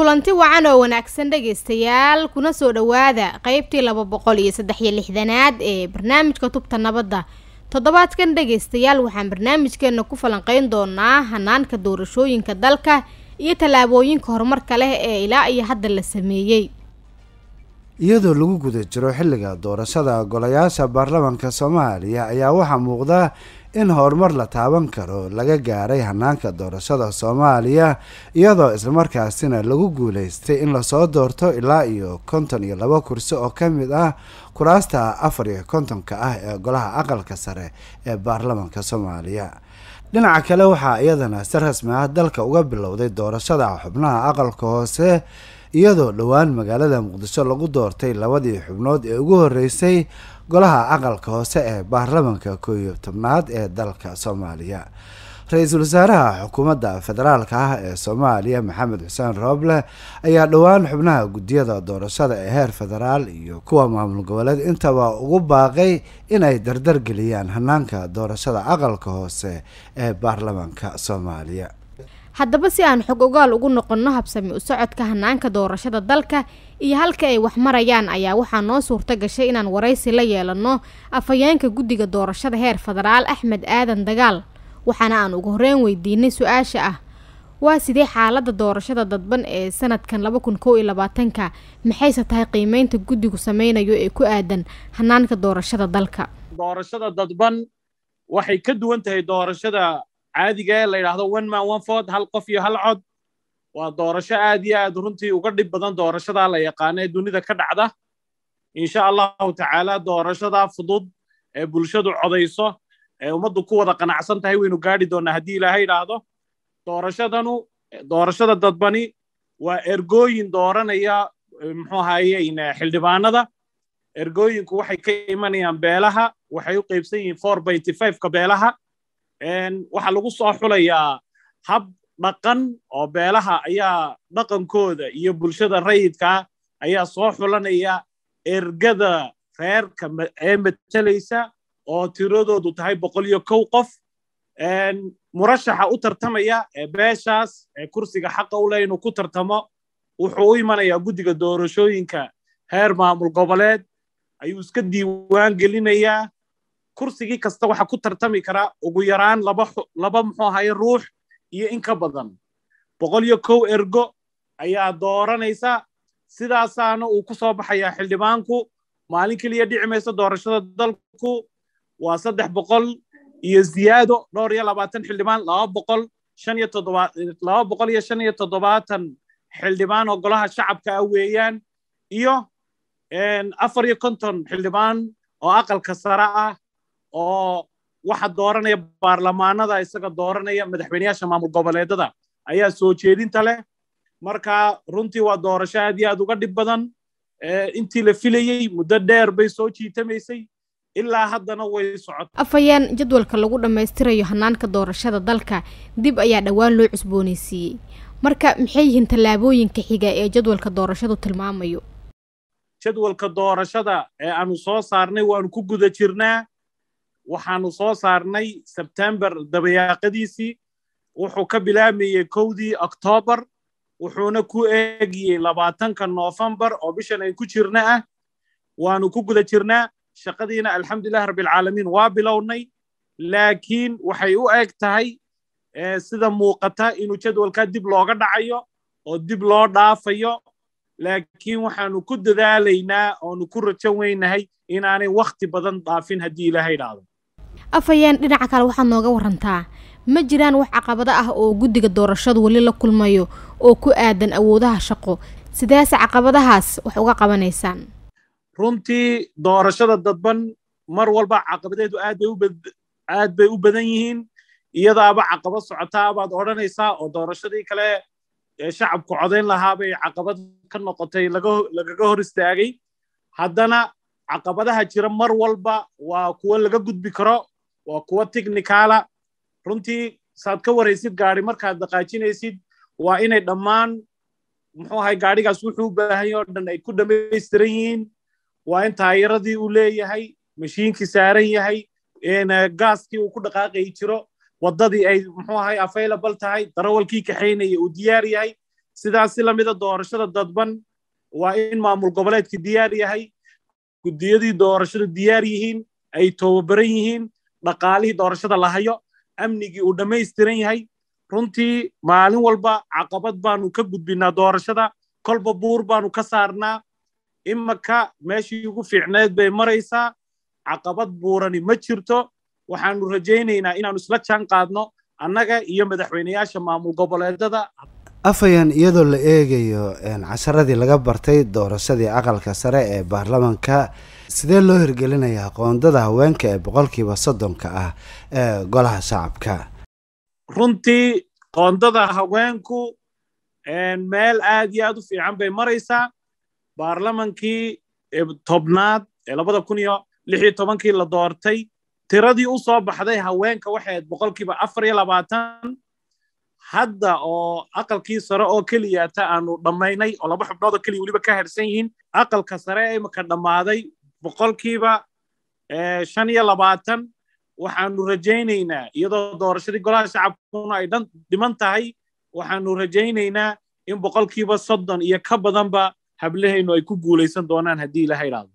kulanti wacan oo wanaagsan dhegaystayaal kuna soo dhowaada qeybtii laba boqol iyo saddex iyo lixdanaad ee barnaamijka tubta nabadda toddobaadkan dhegaystayaal waxaan barnaamijkeena ku falanqeyn doonaa hanaanka doorashooyinka dalka iyo tallaabooyinka horumarka leh ee ilaa iyo hadda la sameeyey iyadoo lagu guda jiro xilliga doorashada golayaasha baarlamaanka soomaaliya ayaa waxaa muuqda in horumar la taaban karo laga gaaray hanaanka doorashada soomaaliya iyadoo islamarkaasina lagu guuleystay in lasoo doorto ilaa iyo konton iyo laba kursi oo ka mid ah kuraasta afar iyo kontonka ah ee golaha aqalka sare ee baarlamaanka soomaaliya dhinaca kale waxaa iyadana si rasmi ah dalka uga bilowday doorashada xubnaha aqalka hoose iyadoo dhowaan magaalada muqdisho lagu doortay labadii xubnood ee ugu horeysay golaha aqalka hoose ee baarlamaanka koo iyo tobnaad ee dalka soomaaliya ra-iisul wasaaraha xukuumadda federaalka ah ee soomaaliya maxamed xuseen rooble ayaa dhowaan xubnaha guddiyada doorashada ee heer federaal iyo kuwa maamul goboleed intaba ugu baaqay inay dardar geliyaan hanaanka doorashada aqalka hoose ee baarlamaanka soomaaliya haddaba si aan xog ogaal ugu noqonno habsami u socodka hanaanka doorashada dalka iyo halka ay wax marayaan ayaa waxaa noo suurta gashay inaan waraysi la yeelano afhayeenka guddiga doorashada heer federaal axmed aadan dagaal waxaana aan ugu horeyn weydiinay su-aasha ah waa sidee xaalada doorashada dadban ee sanadkan laba kun kow iyo labaatanka maxayse tahay qiimeynta guddigu sameynayo ee ku aadan hanaanka doorashada dalka doorashada dadban waxay ka duwan tahay doorashada caadiga ee la yidhaahdo one man one ford hal qof iyo hal cod waa doorasho aad iyo aad runtii uga dhib badan doorashadaa la yaqaano ee dunida ka dhacda insha allahu tacaala doorashada fudud ee bulshadu codayso ee ummaddu ku wada qanacsan tahay waynu gaadhi doonnaa haddii ilaahay idhaahdo doorashadanu doorashada dadbani waa ergooyin dooranaya muxuu ahaye xildhibaanada ergooyinku waxay ka imanayaan beelaha waxay u qaybsan yihiin four byty fiveka beelaha waxaa lagu soo xulayaa hab dhaqan oo beelaha ayaa dhaqankooda iyo bulshada rayidkaa ayaa soo xulanaya ergada reerka ee matalaysa oo tiradoodu tahay boqol iyo kow qof murashaxa u tartamaya ee beeshaas ee kursiga xaqa u leh inuu ku tartamo wuxuu u imanayaa guddiga doorashooyinka heer maamul goboleed ayuu iska diiwaan gelinayaa kursigii kasta waxaa ku tartami kara ugu yaraan laba muxuu ahaye ruux iyo in ka badan boqol iyo kow ergo ayaa dooranaysa sidaasaana uu ku soo baxayaa xildhibaanku maalin keliya dhici maysa doorashada dalku waa saddex boqol iyo ziyaado dhowr iyo labaatan xildhibaan laba boqol shan iyo toddoba laba boqol iyo shan iyo toddobaatan xildhibaan oo golaha shacabka ah weeyaan iyo afar iyo konton xildhibaan oo aqalka sare ah oo waxa dooranaya baarlamaanada isaga dooranaya madaxweyneyaasha maamul goboleedada ayaa soo jeedinta leh marka runtii waa doorasho aad iyo aad uga dhib badan intii la filayey muddo dheer bay soo jiitamaysay ilaa haddana way socota afhayeen jadwalka lagu dhammaystirayo hanaanka doorashada dalka dib ayaa dhowaan loo cusboonaysiiyey marka maxay yihiin tallaabooyinka xiga ee jadwalka doorashadu tilmaamayo jadwalka doorashada ee aanu soo saarnay waanu ku guda jirnaa waxaanu soo saarnay sebtembar dabayaaqadiisii wuxuu ka bilaamayey kowdii oktoobar wuxuuna ku eegiyey labaatanka noofembar oo bishan ay ku jirna ah waanu ku guda jirnaa shaqadiina alxamdulilah rabbilcaalamiin waa bilownay laakiin waxay u eg tahay sida muuqata inuu jadwalkaa dib looga dhacayo oo dib loo dhaafayo laakiin waxaanu ku dadaalaynaa oonu ku rajan weynahay inaanay wakhti badan dhaafin haddii ilaahay idhaahdo afhayeen dhinaca kale waxaad nooga warantaa ma jiraan wax caqabado ah oo guddiga doorashadu weli la kulmayo oo ku aadan awoodaha shaqo sideese caqabadahaas wax uga qabanaysaan runtii doorashada dadban mar walba caqabadeedu aad bay u badan yihiin iyadaaba caqabad socotaa baad odhanaysaa oo doorashadii kale shacabku codayn lahaa bay caqabad ka noqotay lagaga hor istaagay haddana caqabadaha jira mar walba waa kuwo laga gudbi karo waa kuwo technicala runtii saad ka waraysid gaari markaad dhaqaajinaysid waa inay dhammaan muxuu ahay gaadhigaas wuxuu u baahan yahay oo dhan ay ku dhammaystiran yihiin waa in taayiradii uu leeyahay mashiinkii saaran yahay gaaskii uu ku dhaqaaqayi jiro waddadii ay muxuu ahay available tahay darawalkii kaxaynaya uu diyaar yahay sidaas si lamida doorashada dadban waa in maamul goboleedka diyaar yahay guddiyadii doorashada diyaar yihiin ay tababaran yihiin dhaqaalihii doorashada la hayo amnigii uu dhammaystiran yahay runtii maalin walba caqabad baanu ka gudbinaa doorashada kolba buur baanu ka saarnaa imaka meeshii ugu fiicneed bay maraysaa caqabad buurani ma jirto waxaanu rajaynaynaa inaanu isla jaan qaadno annaga iyo madaxweyneyaasha maamul goboleedada afhayeen iyadoo la eegayo casharadii laga bartay doorashadii aqalka sare ee baarlamanka sidee loo hirgelinayaa qoondada haweenka ee boqolkiiba soddonka ah ee golaha shacabka runtii qoondada haweenku meel aad iyo aad u fiican bay maraysaa baarlamankii tobnaad ee labada kun iyo lix iyo tobankii la doortay tiradii u soo baxday haweenka waxay ahayd boqolkiiba afar iyo labaatan hadda oo aqalkii sare oo keliyata aanu dhammaynay oo laba xubnood oo keliya weliba ka harsan yihiin aqalka sare ee imika dhammaaday boqolkiiba shan iyo labaatan waxaanu rajaynaynaa iyadoo doorashadii golaha shacabkuna ay dhan dhiman tahay waxaanu rajaynaynaa in boqolkiiba soddon iyo ka badanba hablahaynu ay ku guulaysan doonaan haddii ilaha idhaahdo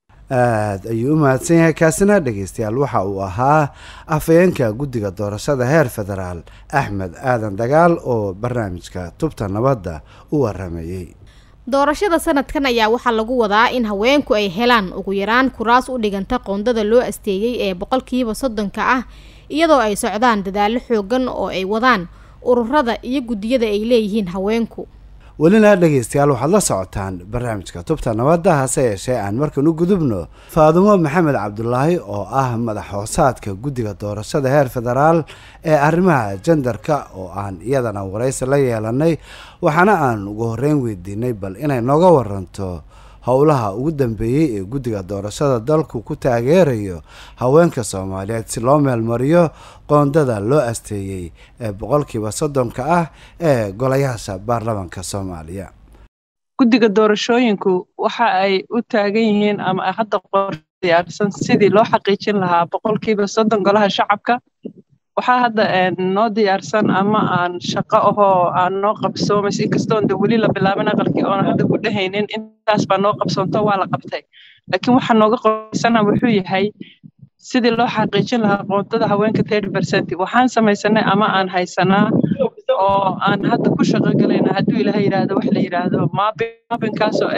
aada ayuu u mahadsan yahay kaasina dhegeystayaal waxa uu ahaa afhayeenka guddiga doorashada heer federaal axmed aadan dagaal oo barnaamijka tubta nabadda u waramayey doorashada sanadkan ayaa waxaa lagu wadaa in haweenku ay helaan ugu yaraan kuraas u dhiganta qoondada loo asteeyey ee boqolkiiba soddonka ah iyadoo ay socdaan dadaallo xoogan oo ay wadaan ururada iyo guddiyada ay leeyihiin haweenku welina dhegeystayaal waxaad la socotaan barnaamijka tubta nabadda hase yeeshee aan markan u gudubno faadumo maxamed cabdulaahi oo ah madax hoosaadka guddiga doorashada heer federaal ee arrimaha jendarka oo aan iyadana waraysi la yeelanay waxaana aan ugu horreyn weydiinay bal inay nooga waranto howlaha ugu dambeeyey ee guddiga doorashada dalku ku taageerayo haweenka soomaaliyeed si loo meelmariyo qoondada loo asteeyey ee boqolkiiba soddonka ah ee golayaasha baarlamanka soomaaliya guddiga doorashooyinku waxa ay u taagan yihiin ama hadda qor diyaarsan sidii loo xaqiijin lahaa boqolkiiba soddon golaha shacabka waxaa hadda noo diyaarsan ama aan shaqo ahoo aan noo qabsoomays inkastoon de weli la bilaabin aqalkii oona hadda ku dhehaynin intaas baa noo qabsoonto waa la qabtay laakiin waxaa nooga qorsana wuxuu yahay sidii loo xaqiijin lahaa qoontada haweenka thirty percent waxaan samaysanay ama aan haysanaa oo aan hadda ku shaqo galayna hadduu ilaha yidhaahdo wax la yidhaahdo maabin maabinkaasoo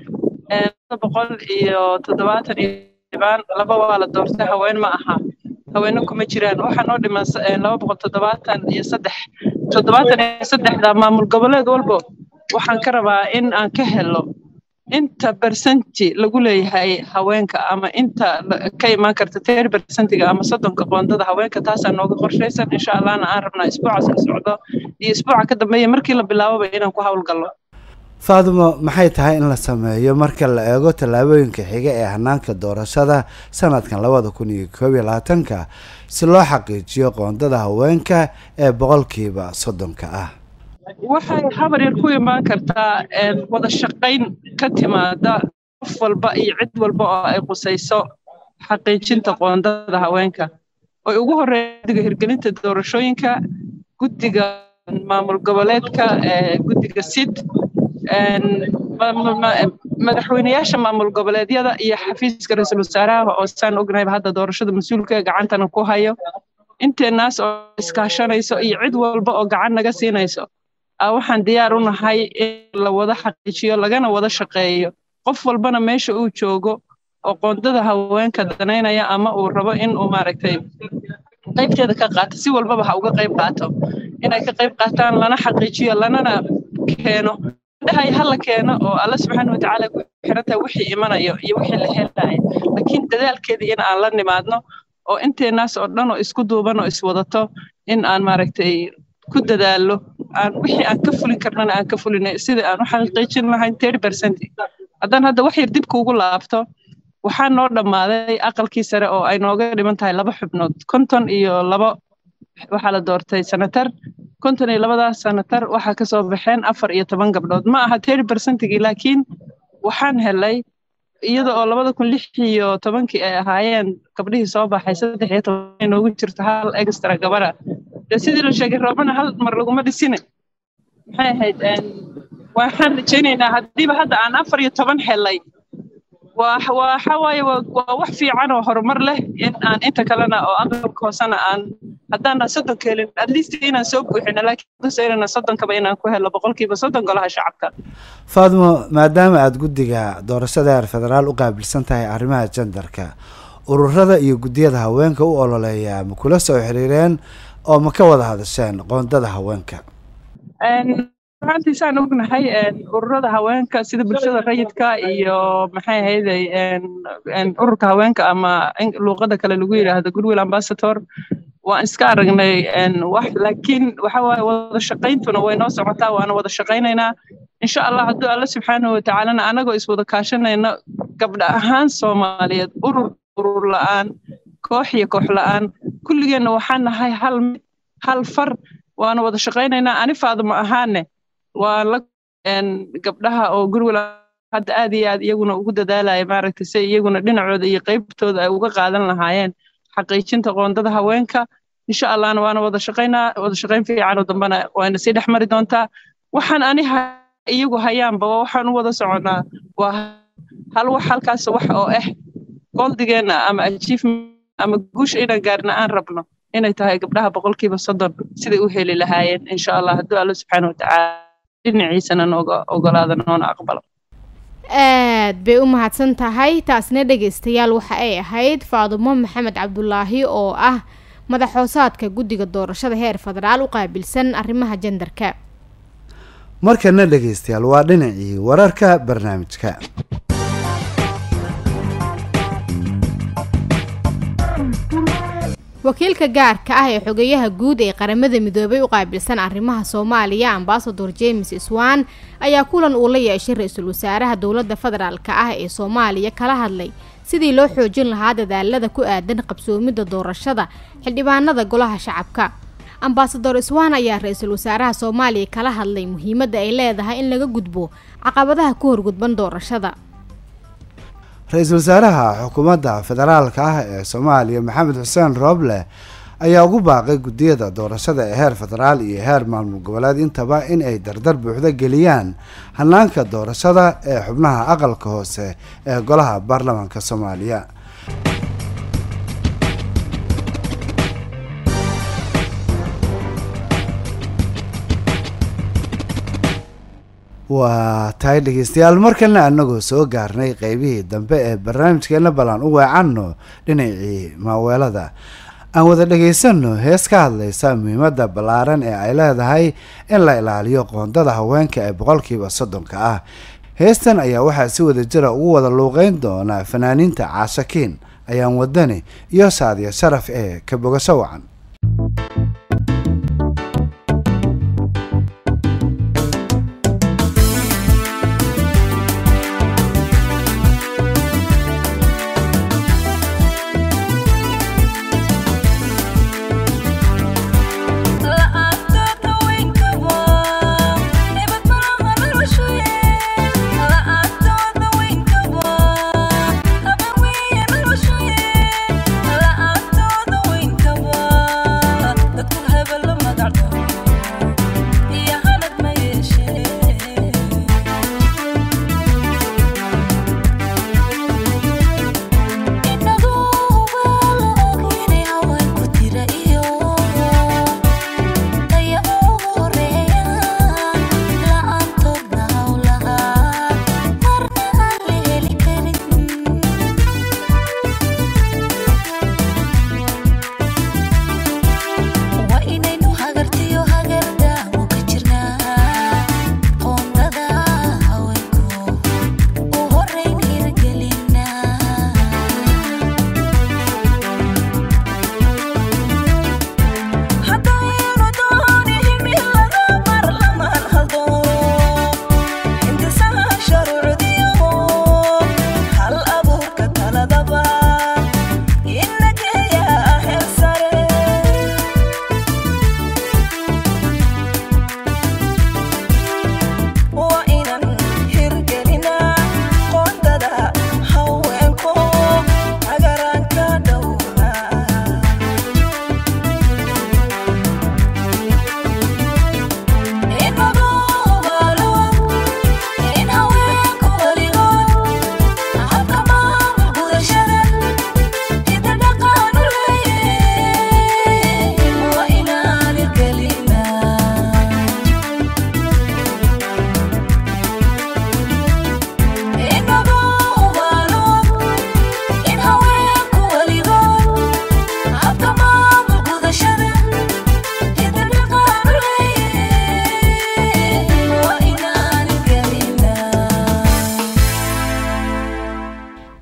ah boqol iyo toddobaatan iyo dhibaan laba waa la doortay haween ma aha haweene kuma jiraan waxaa noo dhiman laba boqol toddobaatan iyo saddex toddobaatan iyo saddexda maamul goboleed walbo waxaan ka rabaa in aan ka helo inta bersenti lagu leeyahay haweenka ama inta ka imaan karta ter bersentiga ama soddonka qoondada haweenka taasaa nooga qorshaysan insha allahna aan rabnaa isbuuca soo socdo iyo isbuuca ka dambeeya markii la bilaaboba inaan ku howlgallo faadumo maxay tahay in la sameeyo marka la eego tallaabooyinka xiga ee hanaanka doorashada sanadkan labada kun iyo koob iyo labaatanka si loo xaqiijiyo qoondada haweenka ee boqolkiiba soddonka ah waxay habar yar ku imaan kartaa wada shaqayn ka timaada qof walba iyo cid walba oo ay qusayso xaqiijinta qoondada haweenka oy ugu horreeya guddiga hirgelinta doorashooyinka guddiga maamul goboleedka guddiga sid madaxweyneyaasha maamul goboleedyada iyo xafiiska ra-iisul wasaaraha oo saan ognayba hadda doorashada mas-uulka gacantana ku hayo inteenaas oo iskaashanayso iyo cid walba oo gacan naga siinayso waxaan diyaar u nahay in la wada xaqiijiyo lagana wada shaqeeyo qof walbana meesha uu joogo oo qoondada haweenka danaynaya ama uu rabo in uu maaragtay qaybteeda ka qaato si walbaba ha uga qayb qaato inay ka qayb qaataan lana xaqiijiyo lanana keeno dhahay ha la keeno oo alla subxaana watacaala ku xirantahay wixii imanayo iyo wixii la helayo laakiin dadaalkeedii in aan la nimaadno oo inteenaas oo dhan oo isku duuban oo iswadato in aan maaragtay ku dadaallo aan wixii aan ka fulin karnana aan ka fulinay sidii aan u xaqiijin lahayn thirty percent haddaan hadda wax yar dib kuugu laabto waxaa noo dhammaaday aqalkii sare oo ay nooga dhiman tahay laba xubnood konton iyo labo waxaa la doortay sanatar konton iyo labadaas sanatar waxaa kasoo baxeen afar iyo toban gabdhood ma aha thirty percentigii laakiin waxaan helay iyada oo labada kun lix iyo tobankii ay ahaayeen gabdhihii soo baxay saddex iyo toban inoogu jirto hal extra gabara dee sidii la sheegay roobana hal mar laguma dhisine maxay ahayd waxaan rajaynaynaa haddiiba hadda aan afar iyo toban helay waxa waaye waa wax fiican oo horumar leh in aan inta kalena oo aqalka hoosena aan haddaanan soddonka helin at least inaan soo buuxino laakiin soddonkaba inaan ku helo boqolkiiba soddon golaha shacabka faadmo maadaama aada guddiga doorashada heer federaal u qaabilsan tahay arrimaha jendarka ururada iyo guddiyada haweenka u ololeeya ma kula soo xiriireen oo ma ka wada hadasheen qoondada haweenka runtii saan ognahay ururada haweenka sida bulshada rayidka iyo maxay ahayday ururka haweenka ama luuqada kale lagu yidhaahdo goodwill ambassador waan iska aragnay wax laakiin waxa waaye wada shaqayntuna way noo socotaa waana wada shaqaynaynaa insha allah hadduu alla subxaanahu watacaalana anagoo iswada kaashanayna gabdha ahaan soomaaliyeed urur urur la'aan koox iyo koox la'aan kulligeenna waxaan nahay hal mid hal far waana wada shaqaynaynaa ani faaduma ahaane waa la gabdhaha oo gurwil hadda aad iyo aad iyaguna ugu dadaalaya maaragtay si iyaguna dhinacooda iyo qaybtooda ay uga qaadan lahaayeen xaqiijinta qoondada haweenka insha allahna waana wada shaqaynaa wada shaqayn fiican oo dambana wayna sii dhex mari doontaa waxaan ani iyagu hayaanba waxaan u wada soconnaa waa hal wax halkaas wax oo ah goldigeenna ama achievement ama guusha inaan gaarna aan rabno inay tahay gabdhaha boqolkiiba soddon siday u heli lahaayeen insha allah hadduu alla subxaana watacaala dhinaciisana nooga ogolaada noona aqbalo aad bay u mahadsan tahay taasna dhegaystayaal waxa ay ahayd faadumo maxamed cabdulaahi oo ah madaxhoosaadka guddiga doorashada heer federaal u qaabilsan arrimaha jendarka markana dhegaystayaal waa dhinacii wararka barnaamijka wakiilka gaarka ah ee xogeyaha guud ee qaramada midoobay u qaabilsan arrimaha soomaaliya ambasador james swan ayaa kulan uu la yeeshay ra-iisul wasaaraha dowladda federaalk ah ee soomaaliya kala hadlay sidii loo xoojin lahaa dadaalada ku aadan qabsoomidda doorashada xildhibaanada golaha shacabka ambasador swan ayaa ra-iisul wasaaraha soomaaliya kala hadlay muhiimadda ay leedahay in laga gudbo caqabadaha ku horgudban doorashada ra-iisul wasaaraha xukuumadda federaalka ah ee soomaaliya maxamed xuseen rooble ayaa ugu baaqay guddiyada doorashada ee heer federaal iyo heer maamul goboleed intaba in ay dardar buuxda geliyaan hanaanka doorashada ee xubnaha aqalka hoose ee golaha baarlamaanka soomaaliya waa tahay dhegeystayaal markalena anagoo soo gaarnay qeybihii dambe ee barnaamijkeena balan u weecanno dhinacii maaweelada aan wada dhagaysano hees ka hadlaysa muhiimadda ballaaran ee ay leedahay in la ilaaliyo qoondada haweenka ee boqolkiiba soddonka ah heestan ayaa waxaa si wada jira ugu wada luuqeyn doona fanaaniinta caashakiin ayaan wadani iyo saadiya sharaf ee ka bogasho wacan La'aantooda weyn kaba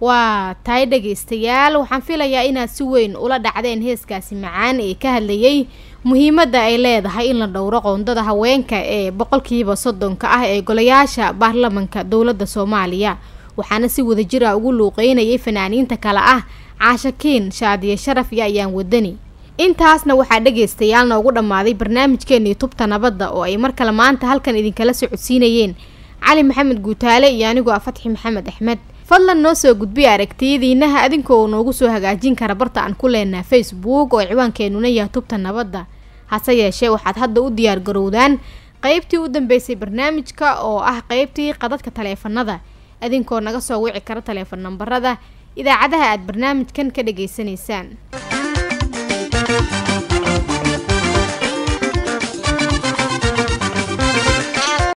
waa tahay dhegaystayaal waxaan filayaa inaad si weyn ula dhacdeen heeskaasi macaan ee ka hadlayay muhiimadda ay leedahay in la dhowro qoondada haweenka ee boqolkiiba soddonka ah ee golayaasha baarlamanka dowladda soomaaliya waxaana si wadajir ah ugu luuqeynayay fanaaniinta kale ah caashakiin shaadiye sharaf iyo ayaan wadani intaasna waxaa dhegaystayaal noogu dhammaaday barnaamijkeenii tubta nabadda oo ay mar kale maanta halkan idinkala socodsiinayeen cali maxamed guutaale iyo anigoo ah fatxi maxamed axmed fadlan noo soo gudbiya aragtiyadiinaha adinkoo noogu soo hagaajin kara barta aan ku leenaha facebook oo ciwaankeenuna yahay tubta nabadda hase yeeshee waxaad hadda u diyaar garowdaan qeybtii u dambeysay barnaamijka oo ah qeybtii qadadka taleefanada adinkoo naga soo wici kara taleefan nambarada idaacadaha aad barnaamijkan ka dhageysanaysaan